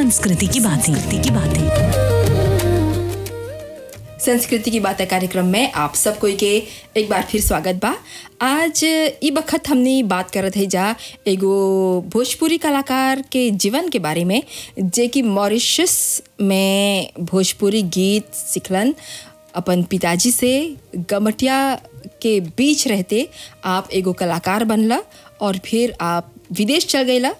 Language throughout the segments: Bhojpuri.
संस्कृति की बातें की बातें संस्कृति की बातें कार्यक्रम में आप सब कोई के एक बार फिर स्वागत बा आज ई बखत हमने बात करत है जा एगो भोजपुरी कलाकार के जीवन के बारे में जे कि मॉरिशस में भोजपुरी गीत सिखलन अपन पिताजी से गमटिया के बीच रहते आप एगो कलाकार बनला और फिर आप विदेश चल गईला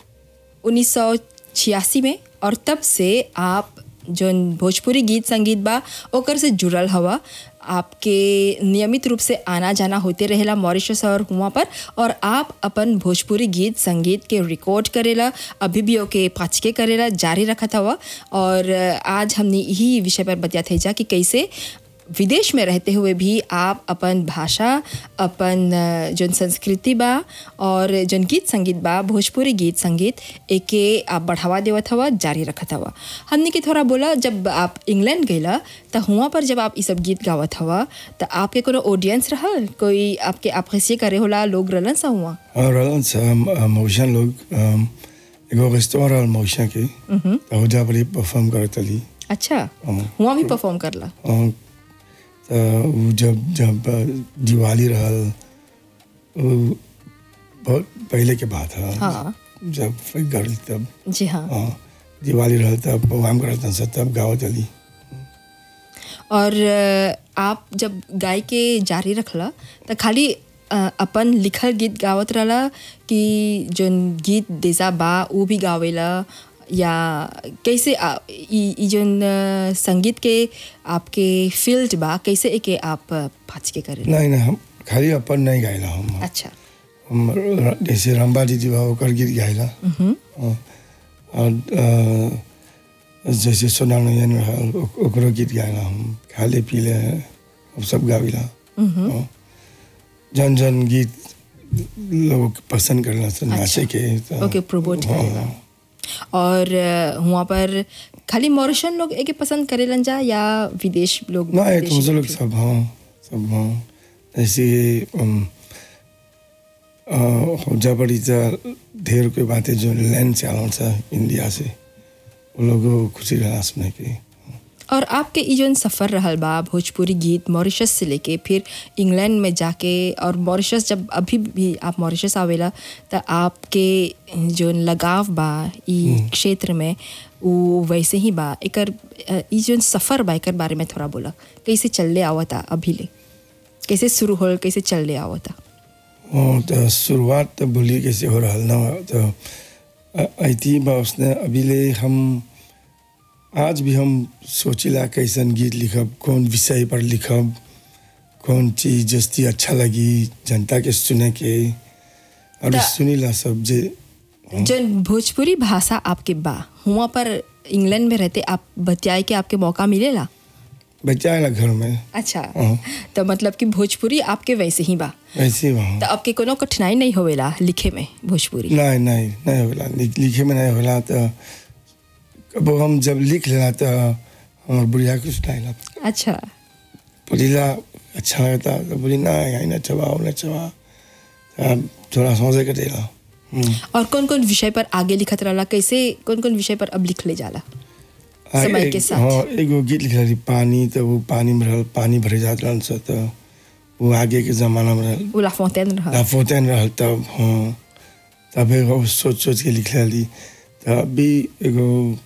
1986 में और तब से आप जौन भोजपुरी गीत संगीत बा ओकर से जुड़ल हवा आपके नियमित रूप से आना जाना होते रहेला मॉरिशस और हुआ पर और आप अपन भोजपुरी गीत संगीत के रिकॉर्ड करेला अभी भी ओके पाचके करेला जारी रखत हवा और आज हमने यही विषय पर बतिया थे जा कि कैसे विदेश में रहते हुए भी आप अपन भाषा अपन अ, जौन संस्कृति बा और जौन गीत संगीत बा भोजपुरी गीत संगीत एके आप बढ़ावा देवत हवा जारी रखत हवा हमने के थोड़ा बोला जब आप इंग्लैंड गईला त हुआ पर जब आप ई सब गीत गावत हवा त आपके कोनो ऑडियंस रहल कोई आपके आप कैसे करे होला लोग रहलन सा हुआ और रहलन सा मौसा लोग अम, एगो रेस्टोरेंट रहल मौसा के तो हो बड़ी परफॉर्म करत रही अच्छा हाँ। हुआ भी परफॉर्म करला और तो उ जब जब अ, दिवाली रहल वो बहुत पहले के बात है हाँ। जब गल तब जी हाँ हाँ दिवाली रहल तब प्रोग्राम करत सा तब गावत रही और अ, आप जब गाय के जारी रखला त खाली अ, अपन लिखल गीत गावत रहला कि जोन गीत देसा बा वो भी गावेला या कैसे आ- ई ई जोन अ, संगीत के आपके फील्ड बा कैसे एके आप पाच के करे नहीं नहीं हम खाली अपन नहीं गाइला हम अच्छा हम र- जैसे रंबा दीदी बा ओकर गीत गाइला हाँ। और अ, जैसे सोना नयन रहल ओक- ओकरो गीत गाइला हम खाले पीले हम सब गाविला हाँ। जन जन गीत लोग पसंद करला से नाचे के तो ओके प्रोमोट हाँ, करेला और अ, हुआ पर खाली मॉरिशन लोग एके पसंद करेलन जा या विदेश लोग ना एक विदेशी मुझे लोग भी? सब हाँ सब हाँ ऐसे अम, अ, हो पड़ी तो ढेर कोई बातें जो लैंड से आना था इंडिया से वो लोगों को खुशी रहा सुने के और आपके ई जोन सफ़र रहल बा भोजपुरी गीत मॉरिशस से लेके फिर इंग्लैंड में जाके और मॉरिशस जब अभी भी आप मॉरिशस आवेला त आपके जोन लगाव बा ई क्षेत्र में वो वैसे ही बा एकर अ, ई जोन सफ़र बा एकर बारे में थोड़ा बोला कैसे चलले आवता अभी ले कैसे शुरू होल कैसे चलले आवता और तो शुरुआत तो बोली कैसे हो रहा ना तो ऐती बा उसने अभी ले हम आज भी हम सोचिला कैसन गीत लिखब कौन विषय पर लिखब कौन चीज जस्ती अच्छा लगी जनता के सुने के और ता- सुनीला सब जे जोन भोजपुरी भाषा आपके बा हुआ पर इंग्लैंड में रहते आप बतियाए के आपके मौका मिलेला बचाएला घर में अच्छा हाँ। तो मतलब कि भोजपुरी आपके वैसे ही बा वैसे वहाँ तो आपके कोनो कठिनाई नहीं होवेला लिखे में भोजपुरी नहीं नहीं नहीं होला लिख- लिखे में नहीं होला तो अब हम जब लिख लेला तो हमार बुढ़िया कुछ नहीं अच्छा पढ़ीला अच्छा लगता तो बोली ना यहाँ न चबाओ न चबा अब थोड़ा सोचे के देला हम्म। और कौन कौन विषय पर आगे लिखत रहला कैसे कौन कौन विषय पर अब लिख ले जाला आ, समय एक- के साथ। हाँ एगो गीत लिख रही पानी तो वो पानी में रहल पानी भरे जात रहल से तो वो आगे के जमाना में रहल वो लाफोंटेन रहा लाफोतैन रहल तब हाँ तब एगो सोच सोच के लिख रही तब भी एगो